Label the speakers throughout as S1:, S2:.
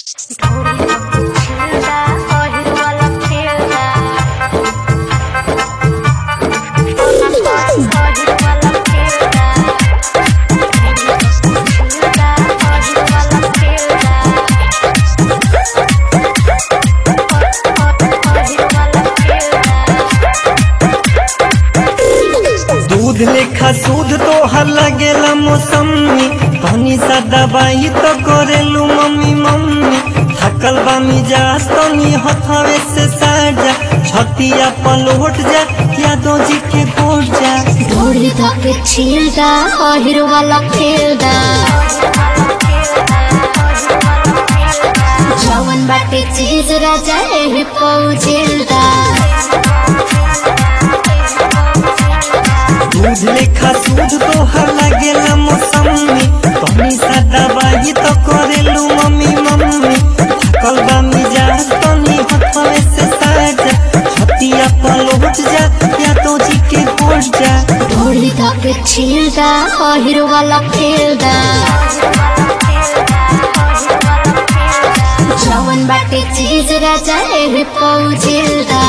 S1: दूध लेखा सूद तोहर लगेला मौसमी पानी सा दवाई तो करेलू मम्मी मम्मी थकल बा मिजाज तनी हथवे से साजा छतिया पलट जा यादो जी के गोट जा
S2: ढोली धके छिलदा अहिर वाला खेलदा जवन बाटे चीज राजा एही पौजिलदा
S1: दूध लेखा सूद तोहर लगेला मौसमी पानी सा दवाई तो करेलू मम्मी मम्मी थकल बा मिजाज तनी हथवे से साजा छतिया पलट जा यादो जी के गोट जा
S2: ढोली धके छिलदा अहिर वाला खेलदा जवन बाटे चीज राजा एही पौजिलदा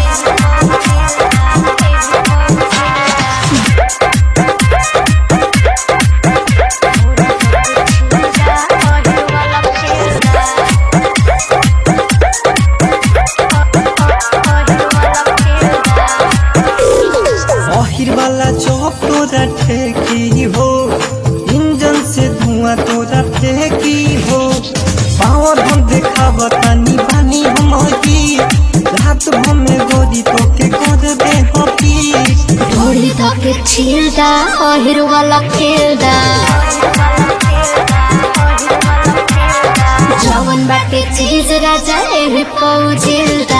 S1: आखिर वाला चौक तोरा ठेकी हो इंजन से धुआं तोरा फेंकी हो पावर हम देखा बतानी बानी हम की रात भर में गोरी तो के कर दे हकी
S2: ढोली धके छिलदा अहिर वाला खेलदा जवन बाटे चीज राजा एही पौजिलदा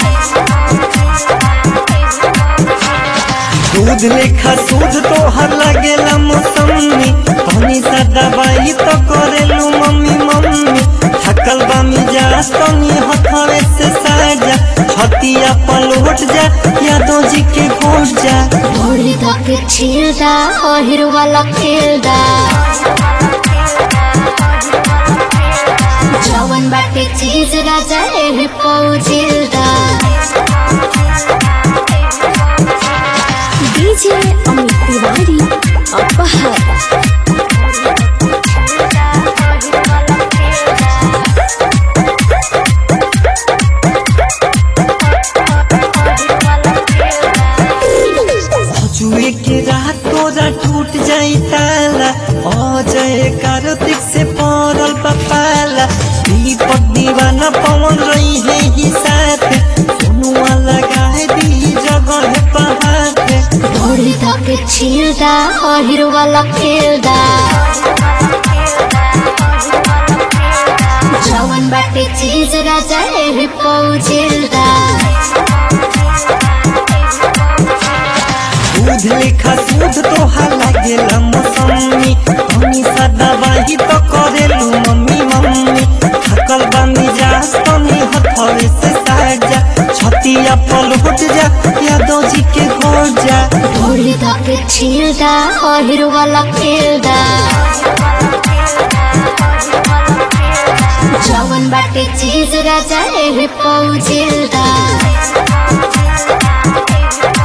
S1: दूध लेखा सूद तोहर लगेला मौसमी पानी सा दवाई तो करेलू मम्मी मम्मी थकल बा मिजाज तनी हथवे से साजा छतिया पलट जा यादो जी के गोट जा
S2: ढोली धके छिलदा अहिर वाला खेलदा जवन बाटे चीज राजा एही पौजिलदा
S3: डीजे अमित तिवारी अपहर
S1: जुए के रात तोरा टूट जाई ताला अजय कार्तिक से पड़ल पपाला दीपक दीवाना पवन रही है ही साथ सोनुआ लगाए दी जगह पहाड़
S2: ढोली धके छिलदा अहिर वाला खेलदा जवन बाटे चीज राजा एही पौजिलदा
S1: दूध लेखा सूद तोहार लागेला मौसमी हमी सा दवाई तो करेलू मम्मी मम्मी थकल बा मिजाज तनी हथवे से साजा छतिया पलट जा यादो जी के हो जा
S2: ढोली धके छिलदा अहिर वाला खेलदा जवन बाटे चीज राजा एही पौजिलदा